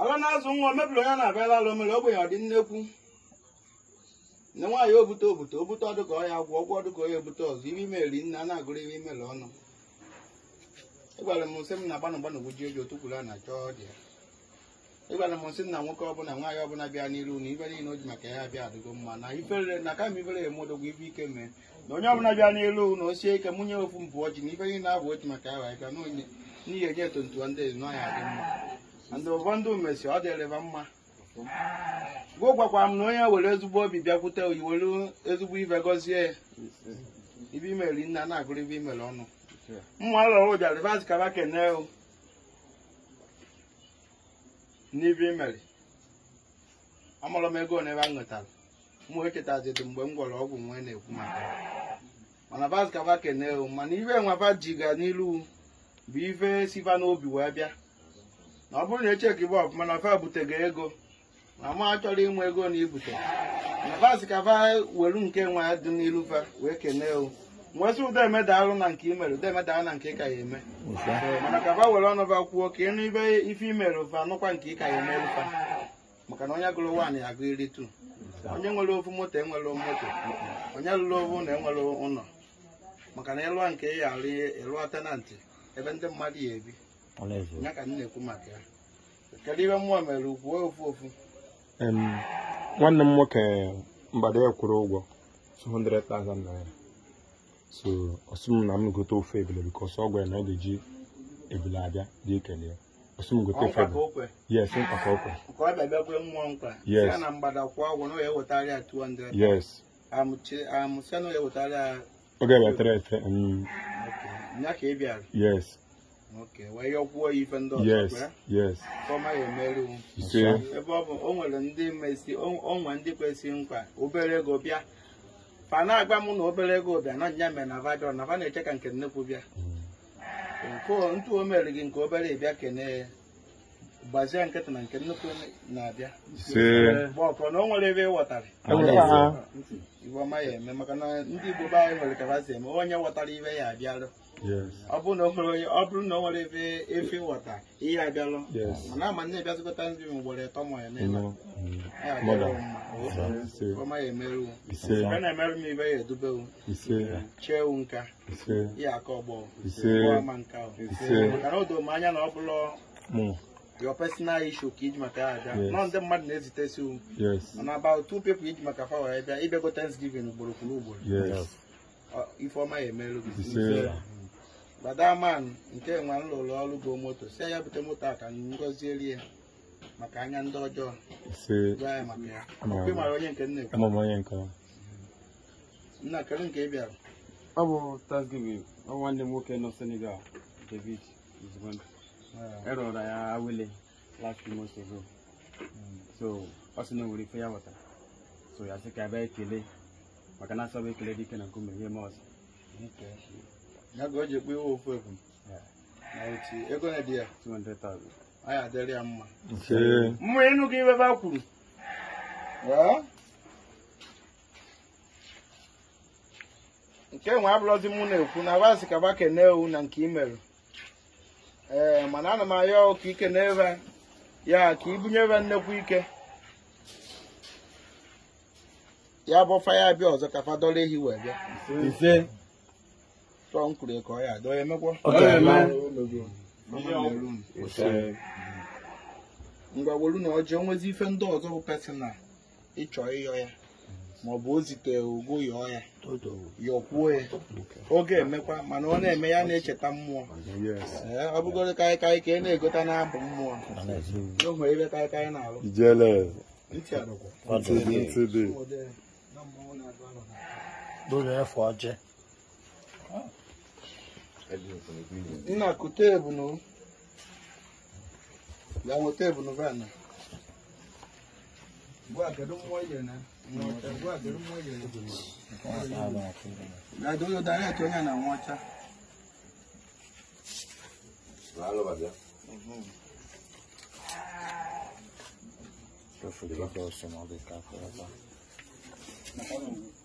ọ na-azụ nwa mebiri onye na-abịala alụ mere ogbenye ọ dị nnekwu nne nwaanyị obute obute obute ọdụka ọya gwụ ọgwụ ọdụka ọya ebute ọzọ ibe ime eri nne a na-agụrụ ibe imere ọnụ ịgwara m nsị m na gbanụ gbanụ gbuji eji otu kwuru a na-achọ dị ya ịgwara m nsị m na nwoke ọbụla nwaanyị ọbụla bịa n'iru na ibe niile o ji maka ya bịa adịgo mma na ifere na kama ifere emodogwu ibe ike mee na onye ọbụla bịa n'iru na o sie ike mụnye ofu mpụ ọchị na ife niile abụ ochi maka ya wee bịa na onye n'ihi eje etontuwa ndị ezi n'ọhịa dị mma ndị ụfọdụ mesi ọ dịrịba mma gụ gwakwa m na onye were ezigbo obi bịakwute oyi were ezigbo ife gọzie ya ibe imeri nna na-agụrụ ibe imere ọnụ mma lọrọ ụja rivas kaba kene o n'ibe imeri amụrụ m ego n'ebe a nwetara mụ echetazidị mgbe m gwọrọ ọgwụ nwee na-ekwu maka ya mana vas kaba kene o mana ibe nwaba jiga n'ilu bụ ife siva n'obi wee bịa na ọ bụrụ na echeki bụ ọfụma na fa butego ego ma ma chọrọ inwe ego na ibute na vas ka fa welu nke nwa dị n'ilu fa wee kene o nwesị ụda emedalụ na nke imere ụda emedalụ na nke ị ka ya eme mana ka fa were ọnụ fa kwuo ka ịnụ ibe ife imere fa nụkwa nke ị ka ya emelu fa maka na onye gụrụ nwaanyị agụ iri tu onye nwere ofu moto enwere moto onye lụrụ ofu na enwere ụlọ maka na ịlụa nke ya alụ ịlụọ tenantị ebe ndị mmadụ ya ebi ya ka m na-ekwu maka ya kedu ibe mmụọ mere kwuo ofu ofu Em, nwanne m nwoke mgbada ya kwụrụ ụgwọ 200,000 naira so ọsị m na m gote ofe ebele bikos ọ gwara na ọ ga-eji ebele abịa dị ekele ya ọsị m gote ofe ọnkwa ka ebele okwe yes nkwa ka okwe nke ọ bịa bịakwe mmụọ nkwa Yes. ya na mgbada kwụọ ụgwọ na ọ ya ewetara ya 200 yes amụchi amụsị na ọ ya ewetara ya ọ ga-ewetara efe em, Okay. ya ka ị bịara yes oke wee yọkwuo ya ife ndị ọzọ yes kwe yes fọma ya emerụ ise ebe ọ bụ o nwere ndị mesi o nwere ndị kwesịrị nkwa obere ego bịa fa na-agba m na obere ego bịa na nya mere na vajọ na fa na-eche ka nke nnekwu bịa nke o- ntụ o mere gị nke obere bịa kene ya gbazie nkịtị na nke nnukwu na-abịa ise mgbe ọkọ na o nwere ebe ị ghọtara enwere ha Igbo ọma ya eme maka na ndị Igbo be anyị nwere ka ha si eme onye ghọtara ibe ya abịalụ yes ọ bụrụ na o nwere onye ọ bụrụ na o nwere ebe efe ghọta ihe abịalụ yes mana ama nne bịazikọta nri m ugboro ịtọ ma ya you n'elu know mm, ya mother adịrọ mma ise ọma ya emerụ ise ebe na-emerụ m ibe ya edubewu ise chee wu nka ise ya aka ọgbọ ise ama nka o. ise maka na o doo m anya na ọ bụrụ mụ your personal issue ka iji maka ya abịa Yes. nọ ndị mmadụ na-ezitesi wu yes mana about two people iji maka fa wee bịa ịbịago Thanksgiving ugboro kwuru ugboro yes Ọ- ifeọma ya emerụ gị ise badaman nke nwa m lụrụ ọrụ go moto si ya bute moto a ka m gọzielie maka anya ndị ọjọọ ise gwa ya maka ya Ama Ọkwa ị mara onye nke m na-ekwu ama m onye nke ọ. nna kedu nke ị bịara ọ bụ Thanksgiving ọ nwanne m nwoke nọ Senegal David Izugbe erọrọ ya awele last few months ago so ọ sị na o nwere ife ya ghọtara so ya sị ka abịa ekele maka na asọba ekele dike na nkume ihe ma ọzọ ya ga o ji ekpe iwe ofu efu na oti ego na dị ya 200,000 ọ ya adịrị ya mma ise mma ịnụ gị ebe a kwuru Ee? nke nwe abụrụzi mụ na-ekwu na wasị ka ba kene ewu na nke imerụ ee mana ana m ayọ ka ike n'ebe ya ka ibunye ebe nnekwu ike ya bụ faya bịa ọzọ ka fadọrọ ehi wee bịa ise tụọ m kwuru ka ọ ya dọọ ya emekwa Ọ ga-eme. Mama na-eru m. ise ngwa welu na ọjọọ nwezi ife ndị ọzọ bụ personal ịchọ ịyọ ya maọbụ o zite ogo yọọ ya yọkwuo ya oge emekwa mana ọ na-eme ya na-echeta mmụọ yes ee ọ bụgoro karịkarị ka ị na-egota na-abụ mmụọ o nwere ebe karịkarị na-alụ ijele ntị adọkwa ntị dị ntị dị lórí ẹ̀fọ́ ajẹ́. nna kute ebunu ya nweta ebunu vana gwa kedu mmụọ ije na gwa kedu mmụọ ije na doyo direct onye na nwacha Yo fui de los dos, se me olvidó.